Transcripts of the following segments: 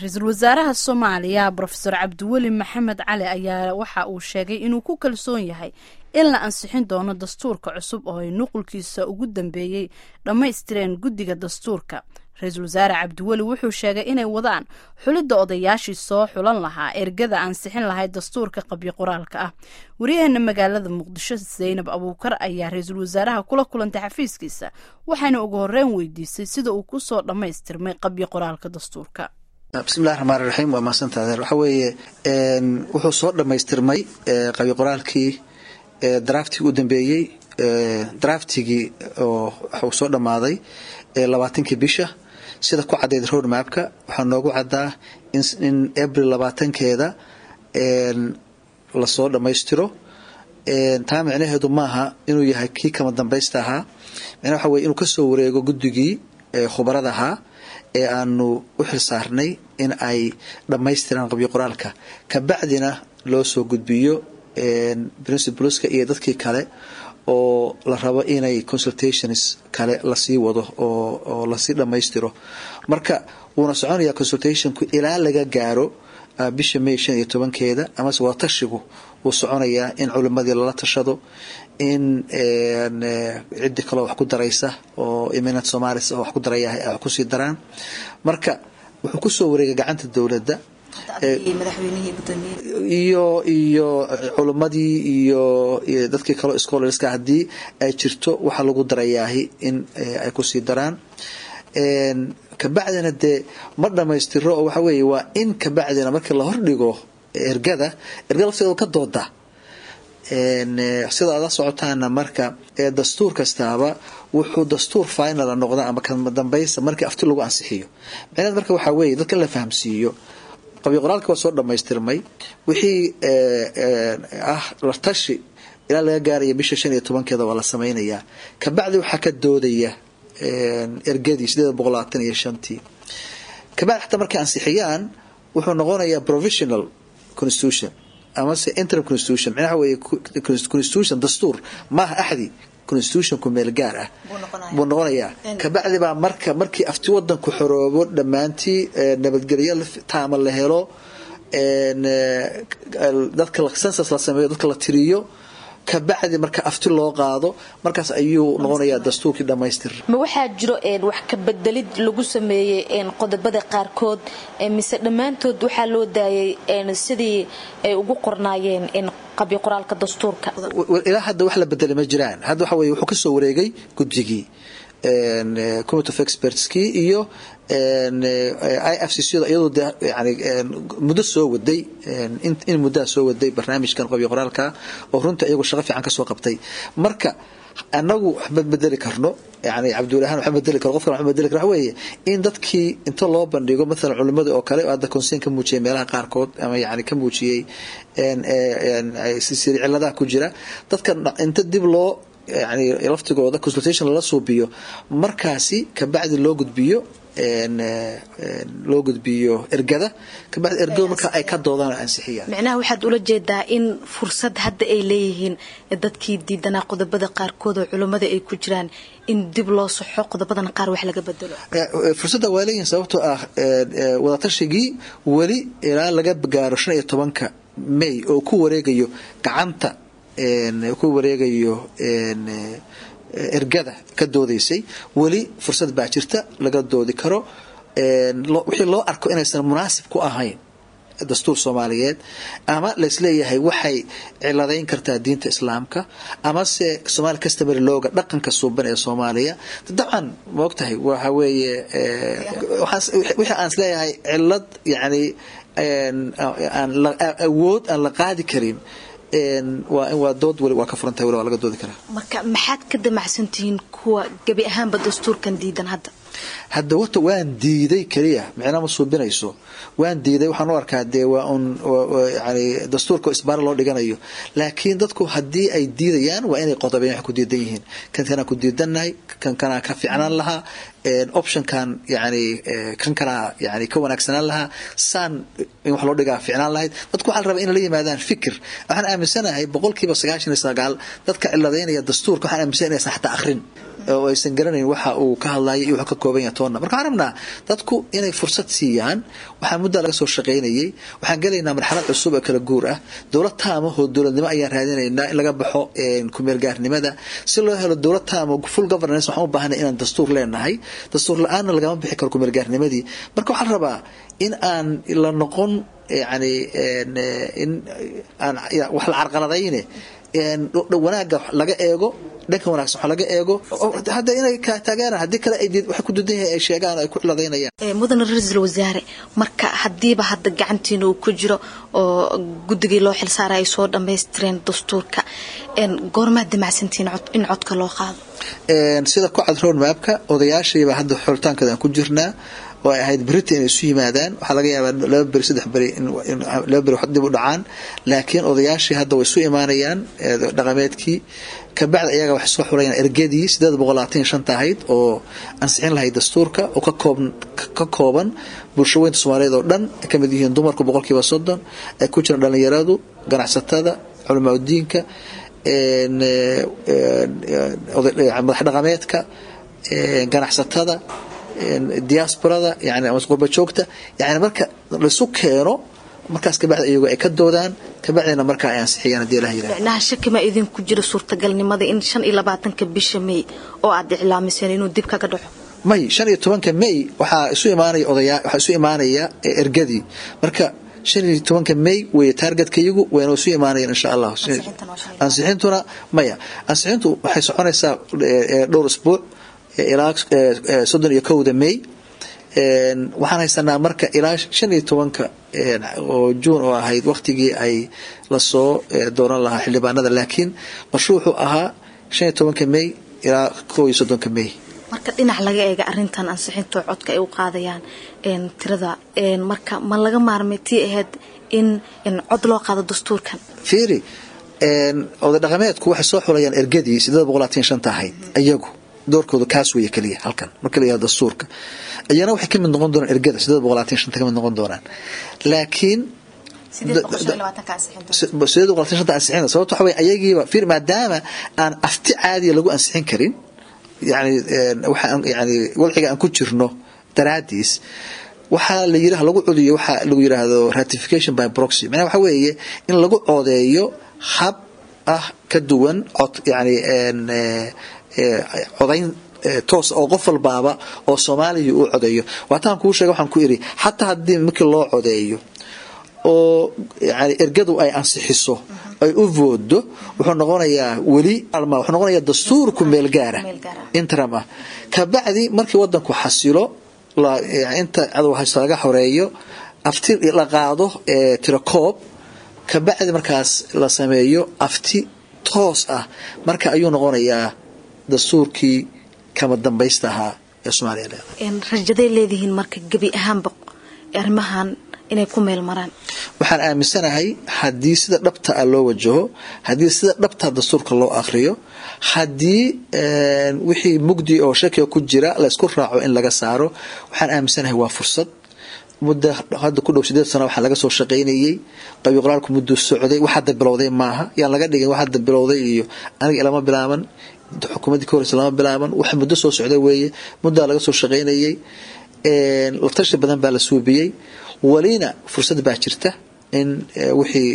ra-iisul wasaaraha soomaaliya brofeor cabdiweli maxamed cali ayaa waxa uu sheegay inuu ku kalsoon yahay in la ansixin doono dastuurka cusub oo ay nuqulkiisa ugu dambeeyey dhammaystireen guddiga dastuurka ra-iisul wasaare cabdiweli wuxuu sheegay inay wadaan xulidda odayaashii soo xulan lahaa ergada ansixin lahayd dastuurka qabyo qoraalka ah wariyaheena magaalada muqdisho zaynab abuukar ayaa ra-iisul wasaaraha kula kulantay xafiiskiisa waxaana ugu horreyn weydiisay sida uu kusoo dhammaystirmay qabyo qoraalka dastuurka bismillahi raxmaan raxiim waa mahadsantaha waxa weeye wuxuu soo dhammaystirmay qabyo qoraalkii draftigii u dambeeyey draftigii oo waxuu soo dhammaaday labaatankii bisha sida ku caddayd road mapka waxaa noogu caddaa in abril labaatankeeda lasoo dhammaystiro taa micnaheedu maaha inuu yahay kii kama dambaysta ahaa micnaha waxa weye inuu kasoo wareego guddigii khubarada ahaa ee aanu u xil saarnay in ay dhammaystiraan qabyo qoraalka kabacdina loo soo gudbiyo principleska iyo dadkii kale oo la rabo inay consultations kale lasii wado oo lasii dhammaystiro marka wuuna soconayaa consultationku ilaa laga gaaro bisha may shan iyo tobankeeda amase wadatashigu wuu soconayaa in culimadii lala tashado in ciddi kaleo wax ku daraysa oo eminent somalis oo wax ku daraya ay wax kusii daraan marka wuxuu kusoo wareegay gacanta dowladda iyo iyo culimadii iyo dadkii kaleo scholarska haddii ay jirto waxaa lagu darayaahi in ay kusii daraan kabacdina dee ma dhammaystiro oo waxa weeye waa in kabacdina markii la hordhigo ergada ergada lafteeda ka dooda sida aad la socotaana marka dastuur kastaaba wuxuu dastuur finala noqda ama kama dambaysa markii afti lagu ansixiyo micnaheed marka waxaa weeye dadka la fahamsiiyo qabyo qoraalka waa soo dhammaystirmay wixii ah la tashi ilaa laga gaaraya bisha shan iyo tobankeeda waa la samaynayaa kabacdi waxaa ka doodaya ergadii sideed boqol labaatan iyo shantii kabacdi xataa markay ansixiyaan wuxuu noqonayaa provisional constitution amase interim constitution micnaha weye constitution dastuur maaha axdi constitutionku meel gaar ah buu noqonayaa kabacdi baa marka markii afti wadanku xoroobo dhammaantii nabadgelyo taama la helo dadka census la sameeyo dadka la tiriyo kabacdi marka afti loo qaado markaas ayuu noqonayaa dastuurkii dhammaystir ma waxaa jiro wax ka bedelid lagu sameeyey qodobada qaarkood mise dhammaantood waxaa loo daayay sidii ay ugu qornaayeen qabyo qoraalka dastuurka ilaa hadda wax la bedelay ma jiraan hadda waxa weye wuxuu kasoo wareegay guddigii committee of expertskii iyo i f c c da iyadoo de yani muddo soo waday in muddaa soo waday barnaamijkan qabyo qoraalka oo runta iyagu shaqo fiican kasoo qabtay marka anagu waxma bedeli karno yani cabdiwalahaan waxma bedeli karo qofkan waxma bedeli karo waxa weeye in dadkii inta loo bandhigo mathalan culimada oo kale hadda conseen ka muujiyay meelaha qaarkood ama yani ka muujiyey siri ciladaha ku jira dadka inta dib loo yani laftigooda consultation lala suubiyo markaasi kabacdi loo gudbiyo loo gudbiyo ergada kabacdi ergada marka ay ka doodaan ansixiyaan micnaha waxaad ula jeedaa in fursad hadda ay leeyihiin dadkii diidanaa qodobada qaarkood oo culummada ay ku jiraan in dib loo saxo qodobadana qaar wax laga bedelo fursadda waa leeyihin sababtoo ah wadaatashigii weli ilaa laga gaaro shan iyo tobanka may oo ku wareegayo gacanta ku wareegayo ergada ka doodaysay weli fursad baa jirta laga doodi karo wixii loo arko inaysan munaasib ku ahayn dastuur soomaaliyeed ama laisleeyahay waxay ciladayn kartaa diinta islaamka amase somaali customary looga dhaqanka suuban ee soomaaliya dabcan maogtahay waxa weeye wixii aan isleeyahay cilad yani awood aan la qaadi karin waa dood weli waa ka furantahay weli waa laga doodi karaa marka maxaad ka damacsantihiin kuwa gebi ahaanba dastuurkan diidan hadda hadda wata waan diiday keliya micna ma suubinayso waan diiday waxaan u arkaa dee waa un yani dastuurka isbaara loo dhiganayo laakiin dadku haddii ay diidayaan waa inay qodobeen wax ku diidan yihiin kan kanaa ku diidannahay kan kanaa ka fiicnaan lahaa optionkan yani kan kanaa yani ka wanaagsanaan lahaa saan in wax loo dhigaa fiicnaan lahayd dadku waxaa la rabaa inay la yimaadaan fikir waxaan aaminsanahay boqolkiiba sagaashan iyo sagaal dadka ciladaynaya dastuurka waxaan aaminsanay inaysan xataa akhrin oo aysan garanayn waxa uu ka hadlayo iyo wuxuu ka kooban yahay toonna marka waxaan rabnaa dadku inay fursad siiyaan waxaa muddaa laga soo shaqaynayay waxaan gelaynaa marxalad cusub oo kala guur ah dowlad taama oo dowladnimo ayaan raadinaynaa in laga baxo kumeelgaarnimada si loo helo dowlad taama full governance waxaan u baahanay inaan dastuur leenahay dastuur la-aanna lagama bixi karo kumeelgaarnimadii marka waxaan rabaa in aan la noqon yani in aan wax la carqaladayne wanaaga laga eego dhanka wanaagsan wax laga eego hadda inay taageeraan haddii kale ay waxay ku dudan yahay ay sheegaan ay ku ciladeynayaan mudane ra-iisul wasaare marka haddiiba hadda gacantiina uu ku jiro oo guddigii loo xilsaaray ay soo dhammaystireen dastuurka goormaad damacsantiin in codka loo qaado sida ku cad road mapka odayaashiiba hadda xoritaankeeda aan ku jirnaa oo ay ahayd berita inay isu yimaadaan waxaa laga yaabaa laba beri saddex beri laba beri dib u dhacaan laakiin odayaashii hadda way isu imaanayaan dhaqameedkii kabacdi ayaga waxay soo xulayaan ergadii sideed boqol labaatan iyo shanta ahayd oo ansixin lahayd dastuurka oo ka kooban bulshaweynta soomaaliyeed oo dhan ay kamid yihiin dumarku boqolkiiba soddon ay ku jiraan dhalinyaradu ganacsatada culamaa udiinka madax dhaqameedka ganacsatada diasporada yani ama qurba joogta yani marka laisu keeno markaas kabacdi iyago ay ka doodaan kabacdina markaa ay ansixiyaan hadii ilaha yiraahdo micnaha shaki ma idinku jiro suurtagalnimada in shan iyo labaatanka bisha may oo aad iclaamiseen inuu dib kaga dhaco may shan iyo tobanka may waxaa isu imaanaya odaya waxaa isu imaanaya ergadii marka shan iyo tobanka may weeye taargetka iyagu wayna isu imaanayaan insha allah ansixintuna maya ansixintu waxay soconaysaa dhowr isbuuc ilaa soddon iyo kowda may waxaan haysanaa marka ilaa shan iyo tobanka oo juun oo ahayd waktigii ay lasoo dooran lahaa xildhibaanada laakiin qorshu wuxuu ahaa shan iyo tobanka may ilaa kow iyo soddonka may marka dhinac laga eega arintan ansixinto codka ay u qaadayaan tirada marka ma laga maarmay tii ahayd in cod loo qaado dastuurkan fiiri oday dhaqameedku waxay soo xulayaan ergadii sideed boqol labaatan shanta ahayd iyagu doorkooda kaas weeye keliya halkan marka la yihahdo dastuurka iyana waxay ka mid noqon doonaan ergada sideed boqol labaatan shanta ka mid noqon doonaan laakiin sideed boqol labaatan shanta ansixina sababta waxa weye ayagiiba fiir maadaama aan afti caadiya lagu ansixin karin yani waxaan yani wadciga aan ku jirno daraadiis waxaa la yiraha lagu codiyo waxaa lagu yiraahdo ratification by proxy macnaha waxa weeye in lagu codeeyo hab ah ka duwan cod yani codayn toos oo qof walbaaba oo soomaaliya uu codeeyo waataan kuu sheega waxaan ku iri xataa haddii markii loo codeeyo oo yani ergadu ay ansixiso ay u voodo wuxuu noqonayaa weli wuxuu noqonayaa dastuurku meel gaara interim ah kabacdi markii wadanku xasilo inta cadow haysto laga xoreeyo afti la qaado tirakoob kabacdi markaas la sameeyo afti toos ah marka ayuu noqonayaa dastuurkii kama dambaysta ahaa ee soomaaliya leedahay rajaday leedihiin marka gebi ahaanba arrimahan inay ku meel maraan waxaan aaminsanahay haddii sida dhabta ah loo wajaho haddii sida dhabta dastuurka loo akhriyo haddii wixii mugdi oo shakiga ku jira la isku raaco in laga saaro waxaan aaminsanahay waa fursad muddo hadda ku dhow sideed sano waxaa laga soo shaqaynayey qabi qoraalku mudduu socday wax hadda bilowday maaha yaan laga dhigin wax hadda bilowday iyo aniga ilama bilaaban xukuumaddii ka horeysa lama bilaaban wax muddo soo socda weeye muddaa laga soo shaqaynayey la tashi badan baa la suubiyey welina fursad baa jirta in wixii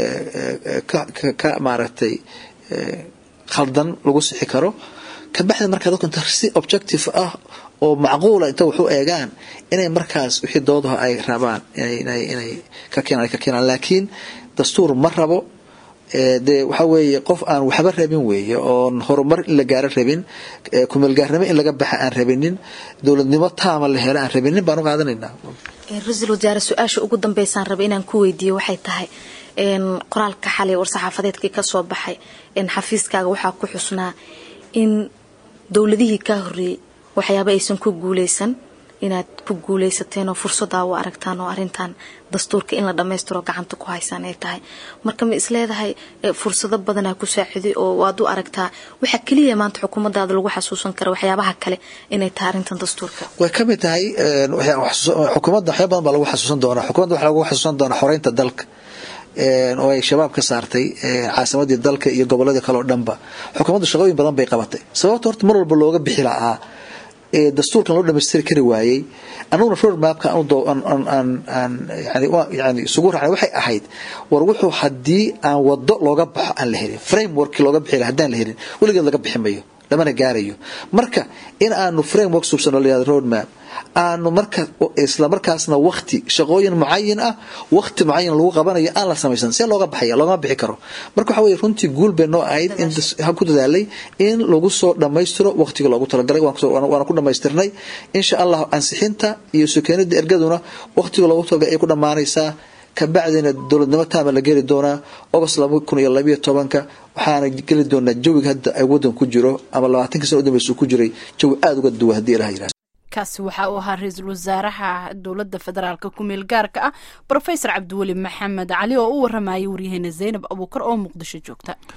ka maaragtay khaldan lagu sixi karo kabacdi markaa dadku inta si objective ah oo macquula inta waxu eegaan inay markaas wixii doodaha ay rabaan inay ka keenaan ay ka keenaan laakiin dastuur ma rabo dee waxaa weeye qof aan waxba rabin weeye oon horumar in la gaaro rabin kumeelgaarnimo in laga baxa aan rabinin dowladnimo taama la helo aan rabinin baan u qaadanaynaa ra-iisul wasaare su-aasha ugu dambeysaan raba inaan ku weydiiyo waxay tahay qoraalka xalay war-saxaafadeedkii kasoo baxay xafiiskaaga waxaa ku xusnaa in dowladihii kaa horeeyey waxyaaba aysan ku guuleysan inaad ku guuleysateen oo fursadaa u aragtaan oo arintan dastuurka in la dhammaystiro gacanta ku haysaan ay tahay marka ma isleedahay fursado badanaa ku saaciday oo waad u aragtaa waxaa keliya maanta xukuumadaada lagu xasuusan kara waxyaabaha kale inay tahay arintan dastuurka way ka mid tahay xukuumadda waxyaa badan baa lagu xasuusan doonaa xukuumadda waxaa lagu xasuusan doonaa xoreynta dalka oo ay shabaab ka saartay caasimadii dalka iyo goboladii kale oo dhanba xukuumaddu shaqooyin badan bay qabatay sababta horta mar walba looga bixi lahaa dastuurkan loo dhamaystiri kari waayey anuguna road mapka yani isugu raacnay waxay ahayd war wuxuu haddii aan wado looga baxo aan la helin frameworkii looga bixi laha haddaan la helin weligeed laga bixi mayo lamana gaarayo marka in aanu framework suubsano la yihahdo road map aanu marka isla markaasna wakti shaqooyin mucayin ah wakti mucayan lagu qabanayo aan la samaysan see looga baxaya loogama bixi karo marka waxa weye runtii guul bay noo ahayd in ku dadaalay in lagu soo dhammaystiro waktiga loogu talagalay waana ku dhammaystirnay insha allah ansixinta iyo sukeenida ergaduna waktiga loogu talagalay ay ku dhammaanaysaa kabacdina dowladnimo taama la geli doonaa agost laba kun iyo labayo tobanka waxaana geli doonaa jawiga hadda ay wadan ku jiro ama labaatanka sana udambeysa ku jiray jawi aada uga duwa hadii ilaha yirahdo kaasi waxa uu ahaa ra-iisul wasaaraha dowladda federaalka ku-meel gaarka ah brofesor cabdiweli maxamed cali oo u waramayay waryaheena zaynab abuukar oo muqdisho joogta